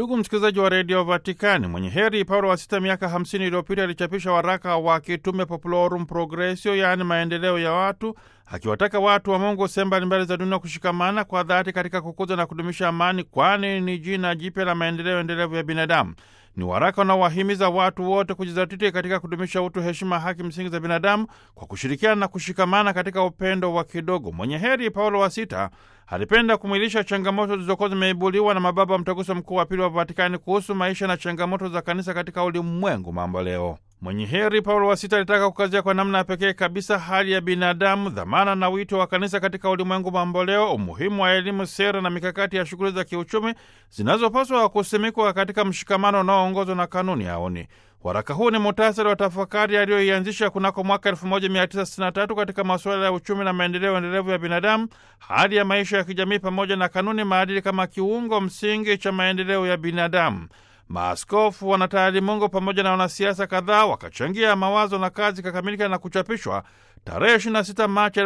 Ndugu msikilizaji wa redio Vatikani, mwenye heri Paulo wa Sita miaka 50 iliyopita alichapisha waraka wa kitume Populorum Progressio, yaani maendeleo ya watu, akiwataka watu wa Mungu sehemu mbalimbali za dunia kushikamana kwa dhati katika kukuza na kudumisha amani, kwani ni jina jipya la maendeleo endelevu ya binadamu. Ni waraka unaowahimiza watu wote kujizatiti katika kudumisha utu, heshima, haki msingi za binadamu kwa kushirikiana na kushikamana katika upendo wa kidogo. Mwenye heri Paulo wa Sita alipenda kumwilisha changamoto zilizokuwa zimeibuliwa na mababa mtaguso mkuu wa pili wa Vatikani kuhusu maisha na changamoto za kanisa katika ulimwengu mambo leo. Mwenye heri Paulo wa Sita alitaka kukazia kwa namna ya pekee kabisa hali ya binadamu, dhamana na wito wa kanisa katika ulimwengu mamboleo, umuhimu wa elimu, sera na mikakati ya shughuli za kiuchumi zinazopaswa kusimikwa katika mshikamano unaoongozwa na kanuni aoni. Waraka huu ni muhtasari wa tafakari aliyoianzisha kunako mwaka 1963 katika masuala ya uchumi na maendeleo endelevu ya binadamu, hali ya maisha ya kijamii, pamoja na kanuni maadili kama kiungo msingi cha maendeleo ya binadamu. Maaskofu, wanataalimungu pamoja na wanasiasa kadhaa wakachangia mawazo na kazi kakamilika na kuchapishwa tarehe 26 Machi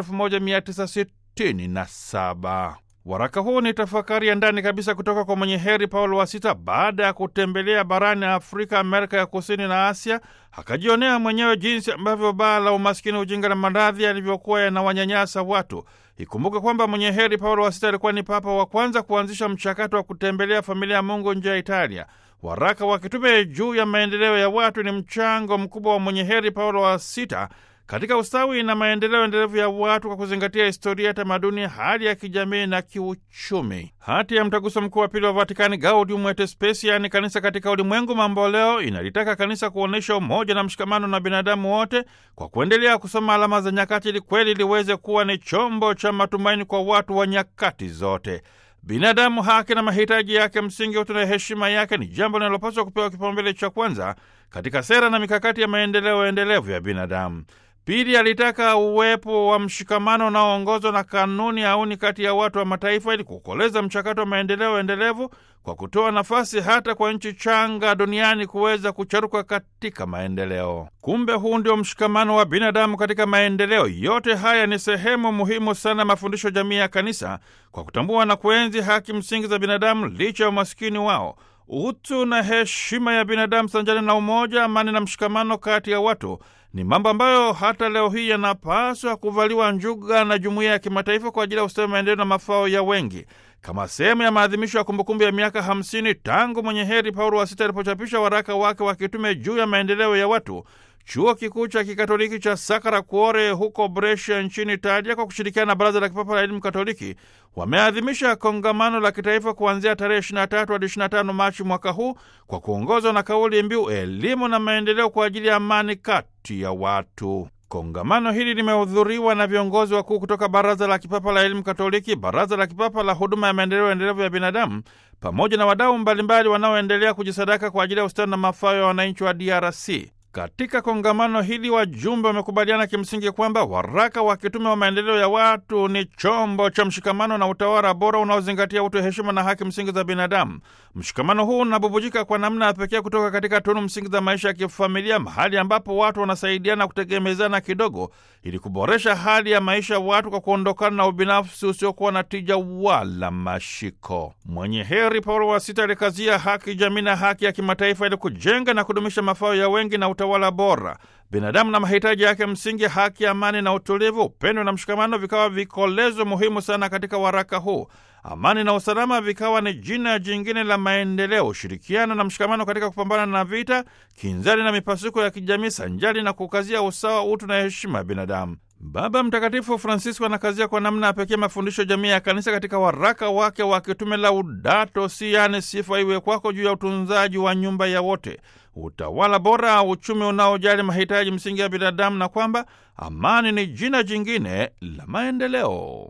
1967. Waraka huu ni tafakari ya ndani kabisa kutoka kwa mwenye heri Paulo wa Sita baada ya kutembelea barani Afrika, Amerika ya Kusini na Asia, akajionea mwenyewe jinsi ambavyo baa la umaskini, ujinga na maradhi yalivyokuwa yanawanyanyasa watu. Ikumbuke kwamba mwenye heri Paulo wa Sita alikuwa ni papa wa kwanza kuanzisha mchakato wa kutembelea familia ya Mungu nje ya Italia. Waraka wa kitume juu ya maendeleo ya watu ni mchango mkubwa wa mwenye heri Paulo wa Sita katika ustawi na maendeleo endelevu ya watu kwa kuzingatia historia, tamaduni, hali ya kijamii na kiuchumi. Hati ya mtaguso mkuu wa pili wa Vatikani, Gaudium et Spes, yaani kanisa katika ulimwengu mamboleo, inalitaka kanisa kuonyesha umoja na mshikamano na binadamu wote kwa kuendelea kusoma alama za nyakati, ili kweli liweze kuwa ni chombo cha matumaini kwa watu wa nyakati zote. Binadamu, haki na mahitaji yake msingi, utu na heshima yake ni jambo linalopaswa kupewa kipaumbele cha kwanza katika sera na mikakati ya maendeleo endelevu ya binadamu. Pili, alitaka uwepo wa mshikamano unaoongozwa na kanuni auni kati ya watu wa mataifa ili kukoleza mchakato wa maendeleo endelevu kwa kutoa nafasi hata kwa nchi changa duniani kuweza kucharuka katika maendeleo. Kumbe huu ndio mshikamano wa binadamu katika maendeleo. Yote haya ni sehemu muhimu sana mafundisho jamii ya kanisa kwa kutambua na kuenzi haki msingi za binadamu licha ya umaskini wao utu na heshima ya binadamu sanjani na umoja, amani na mshikamano kati ya watu ni mambo ambayo hata leo hii yanapaswa kuvaliwa njuga na jumuiya ya kimataifa kwa ajili ya ustawi, maendeleo na mafao ya wengi. Kama sehemu ya maadhimisho ya kumbukumbu ya miaka 50 tangu mwenye heri Paulo wa Sita alipochapisha waraka wake wa kitume juu ya maendeleo ya watu, chuo kikuu cha kikatoliki cha Sacra Cuore huko Brescia nchini Italia kwa kushirikiana na Baraza la Kipapa la Elimu Katoliki wameadhimisha kongamano la kitaifa kuanzia tarehe 23 hadi 25 Machi mwaka huu kwa kuongozwa na kauli mbiu elimu na maendeleo kwa ajili ya amani kati ya watu. Kongamano hili limehudhuriwa na viongozi wakuu kutoka Baraza la Kipapa la Elimu Katoliki, Baraza la Kipapa la Huduma ya Maendeleo Endelevu ya Binadamu, pamoja na wadau mbalimbali wanaoendelea kujisadaka kwa ajili ya ustawi na mafao ya wananchi wa DRC. Katika kongamano hili wajumbe wamekubaliana kimsingi kwamba waraka wa kitume wa maendeleo ya watu ni chombo cha mshikamano na utawala bora unaozingatia utu, heshima na haki msingi za binadamu. Mshikamano huu unabubujika kwa namna ya pekee kutoka katika tunu msingi za maisha ya kifamilia, mahali ambapo watu wanasaidiana kutegemezana kidogo ili kuboresha hali ya maisha ya watu kwa kuondokana na ubinafsi usiokuwa na tija wala mashiko. Mwenye heri Paulo wa Sita alikazia haki jamii na haki ya kimataifa ili kujenga na kudumisha mafao ya wengi na utawala bora. Binadamu na mahitaji yake msingi, haki, amani na utulivu, upendo na mshikamano vikawa vikolezo muhimu sana katika waraka huu. Amani na usalama vikawa ni jina jingine la maendeleo, ushirikiano na mshikamano katika kupambana na vita, kinzani na mipasuko ya kijamii, sanjali na kukazia usawa, utu na heshima ya binadamu. Baba Mtakatifu Francisco anakazia kwa namna ya pekee mafundisho jamii ya kanisa katika waraka wake wa kitume Laudato Si, yaani sifa iwe kwako, juu ya utunzaji wa nyumba ya wote, utawala bora, uchumi unaojali mahitaji msingi ya binadamu, na kwamba amani ni jina jingine la maendeleo.